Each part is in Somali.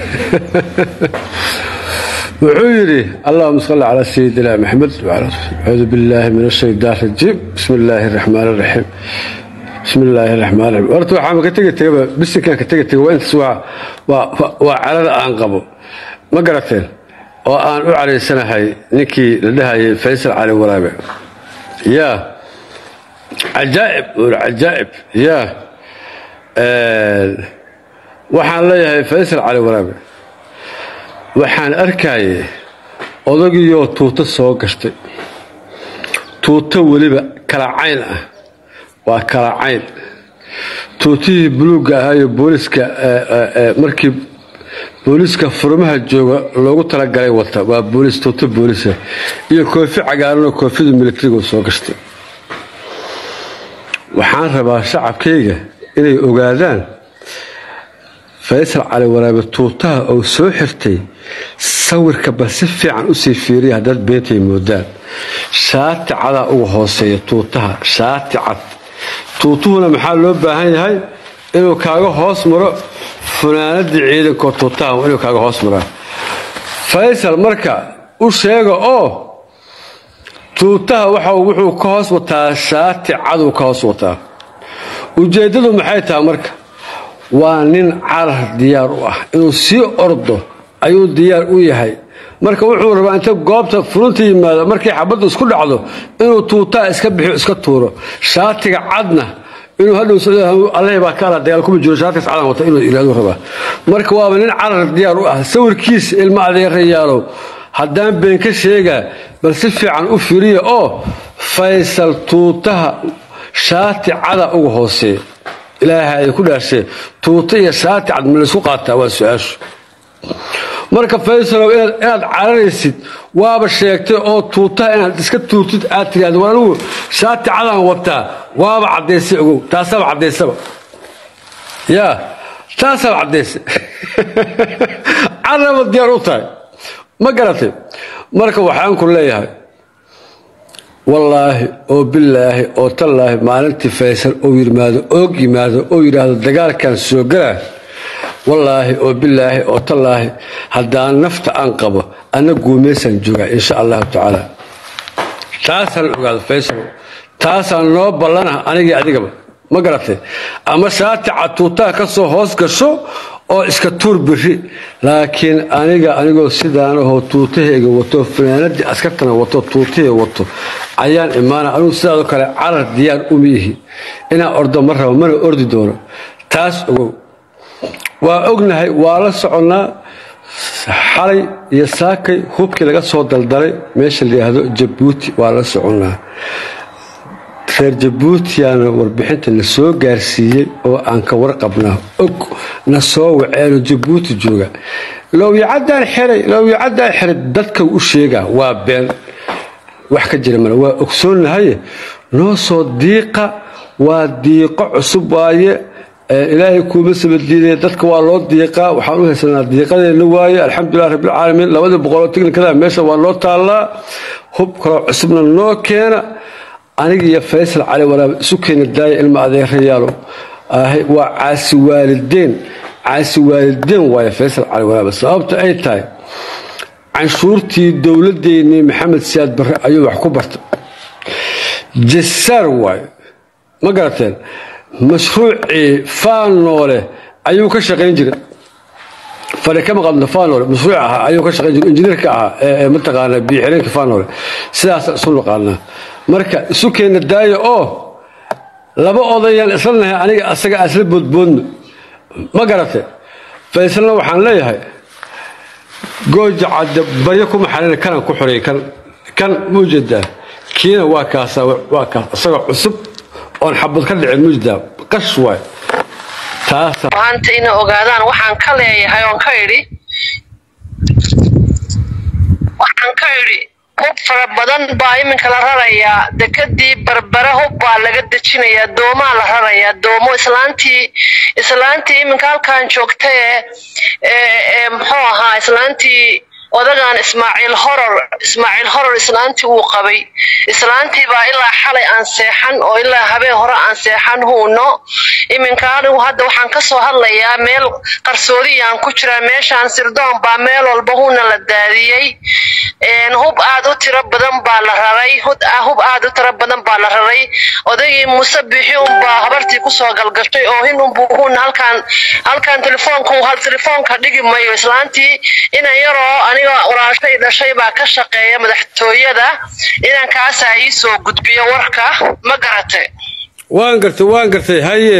wuxuu yidhi allahuma salli calaa sayidina maxamed acuudu billaahi min ashaytaan rajiim bismi illaahi raxmaan raxiim bismi illaahi raxmaan raxiim horta waxaa ka tegi tegaba bisinkan ka tegi tegay waa intaas waa waa carada aan qabo ma garateen oo aan u caraysanahay ninkii la dhahayay faysal cali waraabe yaa cajaa'ib ur cajaa'ib yaa waxaan leeyahay faysal cali waraabe waxaan arkayay odagiiyoo tuuto soo gashtay tuuto weliba kala cayn ah waa kala cayn tuutihii buluugga ahaayo booliska markii booliska furmaha jooga loogu talagalay wata waa boolis tuuto boolisa iyo koofi cagaaranoo koofida militariga soo gashtay waxaan rabaa shacabkayga inay ogaadaan faysal cali waraabe tuutaha uu soo xirtay sawirka bal si fiican usii fiiriya haddaad beentay moodaan shaati cadaa uga hooseeya tuutaha shaati cad tuutuhuna maxaa loo baahan yahay inuu kaaga hoos maro funaanadii ciidankoo tuutaha inuu kaaga hoos maraa faysal marka u sheega oo tuutaha wuxuu ka hoos wataa shaati caduu ka hoos wataa ujeeddadu maxay tahay marka waa nin carar diyaar u ah inuu sii ordo ayuu diyaar u yahay marka wuxuu rabaa inta goobta furunta yimaado markay xabaddu isku dhacdo inuu tuutaha iska bixiyo iska tuuro shaatiga cadna inuu hadhow allahi baa ka ala dagaal kuma jiro shaatigaas cadan wata inuu ilaadu rabaa marka waaba nin carar diyaar u ah sawirkiisa ilma adeerayaalow haddaan been ka sheegaa bal si fiican u firiya oo faysal tuutaha shaati cada uga hooseeya ilaaha ay ku dhaashee tuuta iyo shaati cad ma laysku qaataa waa su-aashu marka faysalow inaad cararaysid waaba sheegtay oo tuutaha inaad iska tuurtid aad tiraahdo war anigu shaati cadaan wataa waaba caddaysay ogow taasaaba caddaysaba yaa taasaaba caddaysay caraba diyaar u tahay ma garatay marka waxaan ku leeyahay wallaahi oo bilaahi oo tallaahi maalintii faysal ou yimaado oog yimaado oo yidhaahdo dagaalkan soo galaa wallaahi oo bilaahi oo tallaahi haddaan nafta aan qabo anna guumeysaan joogaa insha allahu tacaala taasaan ogaado faysal taasaan noo ballana anigii adigaba ma garatay ama shaati catuutaha ka soo hoos gasho oo iska tuur biri laakiin aniga anigoo sidaanahoo tuutahayga wato fanaanadii askartana wato tuutahayga wato ayaan imaana anugu sidaadoo kale carar diyaar uma ihi inaan ordo ma rabo mana ordi doono taas ogow waa ognahay waa la soconnaa xalay iyo saakay hubkii laga soo daldalay meesha la yidhaahdo jabuuti waa la soconnaa reer jabuutiyaana warbixinta na soo gaarsiiyey oo aan ka warqabnaa og na soo waceeno jabuuti jooga lowyacadaan xiray lowyacadaan xiray dadka u sheegaa waa been wax ka jira male waa ogsoonnahaye noo soo diiqa waa diiqo cusub waaye ilaahay kuuma sabadiiday dadka waa loo diiqaa waxaan u haysanaa diiqadeenna waaye alxamdulilah rabbilcaalamiin labadii boqoloo tiknikada meesha waa noo taallaa hub kaloo cusubna noo keena aniga iyo faysal cali waraabe isu keena daaya ilma adeerayaalo waa caasi waalideen caasi waalideen waaye faysal cali waraabe sababta ay tahay canshuurtii dowladeennii maxamed siyaad barre ayuu wax ku bartay jasaar waaye ma garateen mashruucii faanoole ayuu ka shaqayn jiray fari kama qabno faanoole mashruuc ahaa ayuu ka shaqayn jiray injineerka ahaa ee mataqaana biixireenka faanoole sidaas isu naqaanaa marka isu keenna daaya oo laba odayaan isla nahay aniga asaga asla boodboodno ma garate faysalna waxaan leeyahay gooja cadde baryo kuma xarina kanaan ku xoreeyey kan kan muujeedaa kiina waa kaasa waa kaas isagoo cusub oon xabad ka dhicin muujeedaa qash waay taasa maanta inay ogaadaan waxaan ka leeyahay oon ka idhi waxaan ka idhi hub fara badan baa iminka la rarayaa dekadii barbare hub baa laga dejinayaa doomaa la rarayaa doomo islaantii islaantii iminka halkan joogta ee ee muxuu ahaa islaantii odagan ismaaciil horor ismaaciil horor islaantii uu qabay islaantii baa ilaa xalay aan seexan oo ilaa habeen hore aan seexan huuno iminka anigu hadda waxaan kasoo hadlayaa meel qarsoodiyaan ku jiraa meeshaan sirdoon baa meel walba huuna la daadiyey hub aad u tiro badan baa la raray hub aad u tiro badan baa la raray odaygii muuse bixi unbaa habartii kusoo galgashay oo hin unbuu huuna halkaan halkaan telefoonku hal telefoonka dhigi mayo islaantii inan yaroo aniga walaashay dhashay baa ka shaqeeya madaxtooyada inankaasaa ii soo gudbiyo warka ma garate waan gartay waan gartay haye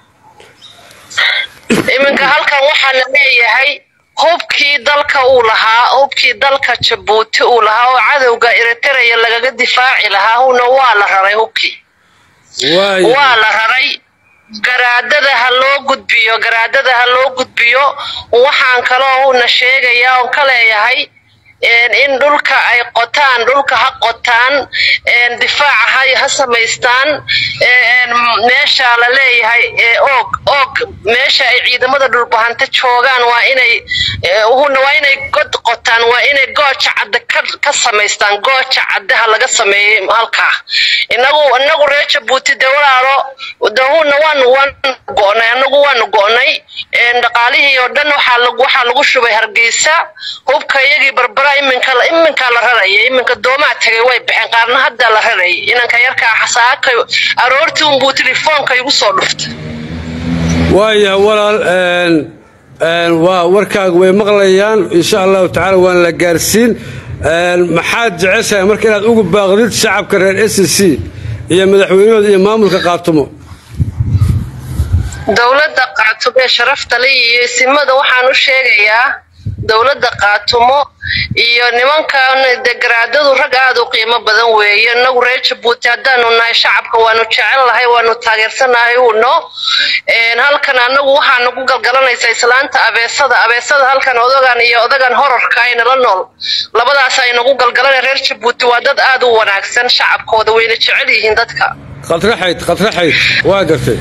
iminka halkan waxaa la leeyahay hubkii dalka uu lahaa hubkii dalka jabuuti uu lahaa oo cadowga eritereya lagaga difaaci lahaa huna waa la raray hubkii waa la raray garaadada ha loo gudbiyo garaadada ha loo gudbiyo waxaan kaloo huna sheegayaa oon ka leeyahay in dhulka ay qotaan dhulka ha qotaan difaaca ha samaystaan meesha la leeyahay oog oog meesha ay ciidamada dhulbahanta joogaan waa inay waa inay god qotaan waa inay gooja cadde ka samaystaan gooja caddeha laga sameeyey halkaa inagu inagu reer jabuuti dee walaalo dahuna waanu waanu go'nay anagu waanu go'nay dhaqaalihii oo dhan waxaa lagu shubay hargeysa hubka iyagii barbara iminka iminkaa la raraya iminka doomaa tagay way baxeen qaarna haddaa la rarayay inanka yarkaa xasaaka aroortii unbuu telefoonka igu soo dhuftay waaya walaal waa warkaaga way maqlayaan insha allahu tacaala waana la gaarsiin maxaad jeceshahay marka inaad ugu baaqdid shacabka reer s c iyo madaxweynahooda iyo maamulka qaatumo dowladda qaatumo ee sharafta le iyo isimada waxaan u sheegayaa dowladda qaatumo iyo nimankan de garaadadu rag aada u qiimo badan weeye inagu reer jabuuti haddaanu nahay shacabka waanu jecel lahay waanu taageersanahay uno halkan anagu waxaa nagu galgalanaysaa islaanta abeesada abeesada halkan odagan iyo odagan horarka aynala nool labadaas ay nagu galgalanay reer jabuuti waa dad aada u wanaagsan shacabkooda wayna jecel yihiin dadka qadraxayd qadraxayd waa gartay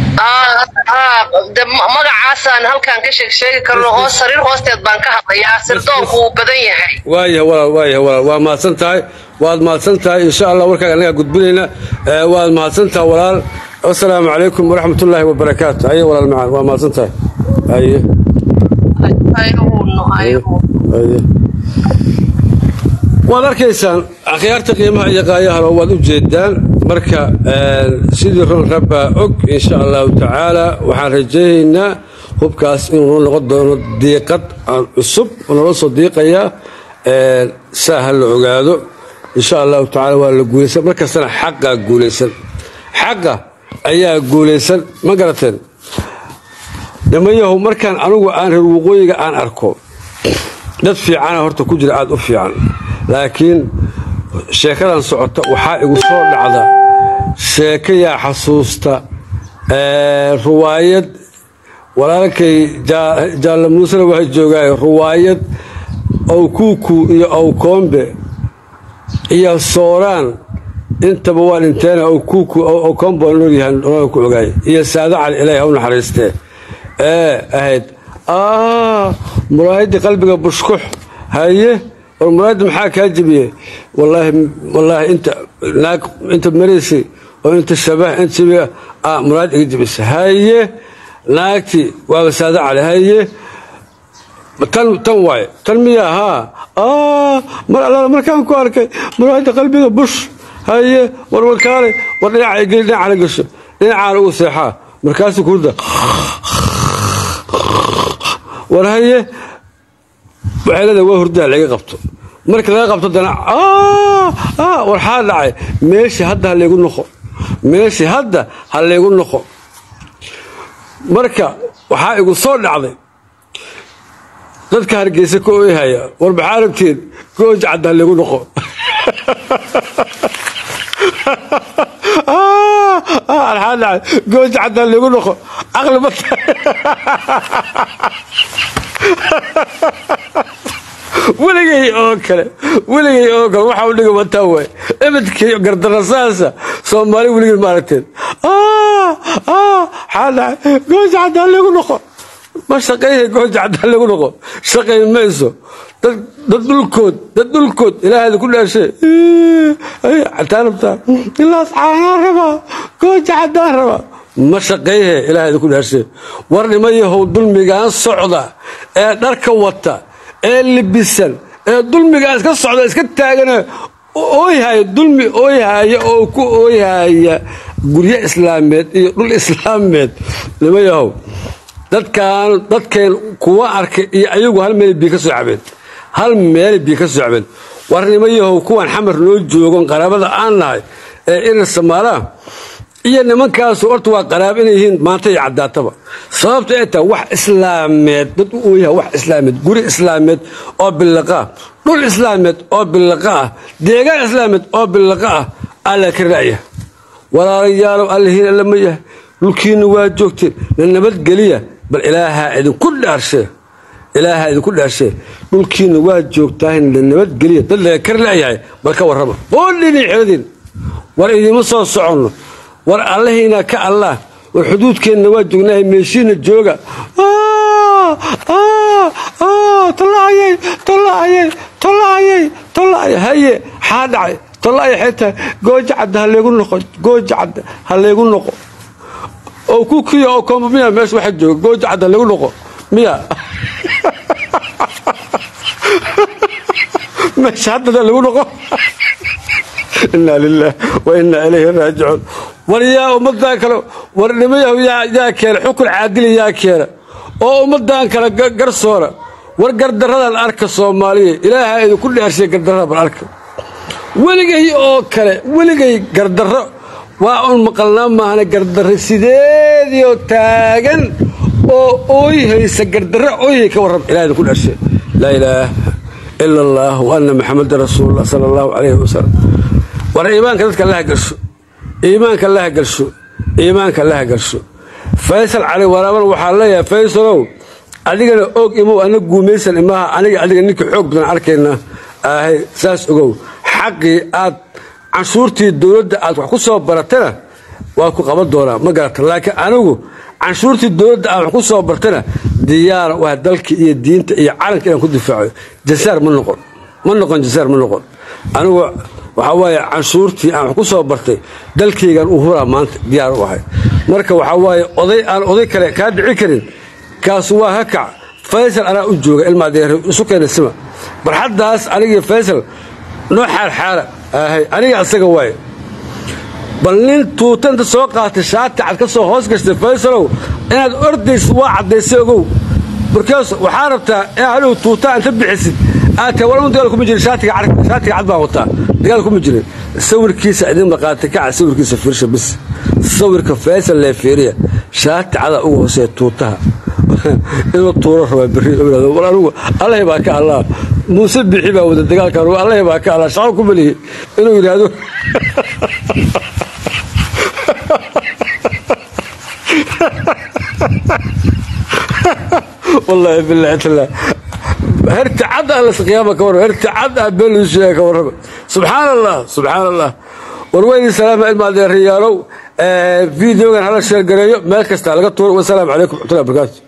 magacaasaan halkaan ka sheegsheegi karno hoos sariir hoosteed baan ka hadlayaa sirdoonku wuu badan yahay waaya walaal waaya walaal waa mahadsan tahay waad mahadsan tahay insha allah warkaaga annagaa gudbinayna waad mahadsan tahay walaal wasalaamu calaykum waraxmatullaahi wabarakaatu haye walaal macaan waa mahadsan tahay haye haye waad arkaysaan akhyaarta qiimaha iyo qaayahalo waad u jeedaan marka sidii ron rabbaa og insha allahu tacaala waxaan rajaynaynaa hubkaas inuu noqon doono diiqad cusub nala soo diiqayaa saa ha la ogaado insha allahu tacala waa la guulaysan markastana xaqaa guulaysan xaqa ayaa guulaysan ma garateen nimanyahow markaan anugu aan reer waqooyiga aan arko dad fiicana horta ku jira aada u fiican laakiin sheekadan socota waxaa igu soo dhacda sheeko yaa xasuusta ruwaayad walaalkay jaalle muusena waa joogaay ruwaayad owkuuku iyo owkoombe iyo sooraan intaba waa dhinteena owkuuku owkoombe waa noolyahan ku ogaay iyo saado cali ilaahi ha u naxariistee ee ahayd muraayadii qalbiga bushkux haye war muraayadda maxaa kaa jebiyey wallaahi inta naag inta maraysay oo inta shabah inta shabiga ah muraayad iga jebisa haye naagtii waaba saado cali haye tan tan waaye tan miyaa haa mar allaala markaan ku arkay muraayadda qalbiga bush haye war warkaalay war dhinaca geli dhinacana gasho dhinacaan ugu seexaa markaasuu kurda war haye waxay leedahay waa hurdaa laga qabto marka laga qabto dana warxaa dhacay meeshii hadda ha laygu noqo meeshii hadda ha laygu noqo marka waxaa igu soo dhacday dadka hargeysa ka oyhaya war maxaa rabtiin gooja cadda ha laygu noqo arxaa dhacay gooja cadda ha laygu noqo caqli ma tahay weligay oo kale weligay oo kale waxa u dhiga wataa waay ebedkii gardarasaasa soomaali weligay maaragteen xaadhaca gooja caddaa lagu noqo ma shaqayhay gooja caddaa lagu noqo shaqayn mayso dad dad dhulkood dad dhulkood ilaahaada ku dhaashe cataanabtaa ilaas caanaan rabaa gooja caddaan rabaa ma shaqeeyhe ilaahaada ku dhaashe war nimayahow dulmigaan socda ee dharka wata ee libisan ee dulmigaan iska socda iska taagana ooyhaya dulmi ooyhaya oo ku ooyhaya guryo islaameed iyo dhul islaameed nimayahow dadkaan dadkeen kuwa arkay iyo ayagu hal meel bii ka soo cabeen hal meel bii ka soo cabeen war nimayahow kuwan xamar noo joogon qaraabada aan nahay ee irir samaalaha iyo nimankaasu horta waa qaraab inay yihiin maanta iyo caddaataba sababta ay tahay wax islaameed dad u ooyaha wax islaameed guri islaameed oo billaqa ah dhul islaameed oo billaqa ah deegaan islaameed oo billaqa ah alla ka ra'ya walaalayaalow allahiin alla ma yahay dhulkiinna waa joogteen na nabadgeliya bal ilaahaa idinku dhaarshee ilaahaa idinku dhaarshee dhulkiinna waa joogtaahay na nabadgeliya dad laga kar la'yahay bal ka warrama qoodhiini xeladiin war idiima soo soconno war allahiina ka allah war xuduudkeenna waa joognahay meeshiina jooga tolaayay tolaayay tolaayay tolaayay haye xaa dhacay tolaayay xay tahay gooja cadda ha leegu noqo gooja cadda ha leegu noqo oo ku kiya oo koomba miya meesha waxa jooga gooja cadda ha leegu noqo miya meesha haddada lagu noqo inaa lilah wa inaa ilayhi raajicuun war yaa ummadan kale war nimayahu yaa keena xukun caadili yaa keena oo ummadan kale garsoora war gardaradan arka soomaaliya ilaaha idinku dhaarshay gardarada bal arka weligay oo kale weligay gardarro waa un maqalnaa maahana gardarro sideediio taagan oo ooyhaysa gardarro ooyhay ka warram ilaha idinku dhaarshay laa ilaaha ila allah wa anna maxamadan rasuulullah sala allahu calayhi wasalam war iimaanka dadka allaha galsho iimaanka allaha galsho iimaanka allaha galsho faysal cali waraaban waxaa leeyahay faysalow adigana og imow ana guumaysan imaha aniga adiga ninkii xoog badan arkaynaa ahay saas ogow xaqii aad canshuurtii dowladda aad wax ku soo baratana waa ku qaban doonaa ma garata laakiin anigu canshuurtii dowladda aad wax ku soo bartana diyaara u ah dalka iyo diinta iyo calanka inaan ku difaaco jasaar ma noqon ma noqon jasaar ma noqon anigu waxaa waaye canshuurtii aan wax ku soo bartay dalkaygan u huraa maanta diyaar u ahay marka waxaa waaye oday aan oday kale kaa dhici karin kaasu waa ka kac faysal anaa u jooga ilmaadeer isu keena sima barxaddaas anigii faysal noo xaarxaara ahay aniga asaga waaye bal nin tuutanta soo qaatay shaati cad ka soo hoos gashtay faysalow inaad ordaysid waa caddaysay ogow markaas waxaa rabtaa in halow tuutaa inta bixisid aad tahay walma dagaal kuma jirin shaatiga cad baan wataa dagaal kuma jirin sawirkiisa idin maqaatay kaca sawirkiisa fiirsha bis sawirka faysal lee fiiriya shaati cada ugu hooseeya tuutaha inuu tuuro rabaa berri war anigu allahi baa ka allah muuse bixi baa wada dagaalkan allahi baa ka allah shaqo ku melihi inuu yidhaahdo والله بالله تعالى هرتعد على القيامة كورة هرتعد بين الشيء كورة سبحان الله سبحان الله والوين السلام عليكم الريالو فيديو كان هذا الشيء قريب ما كست على والسلام عليكم ورحمة الله وبركاته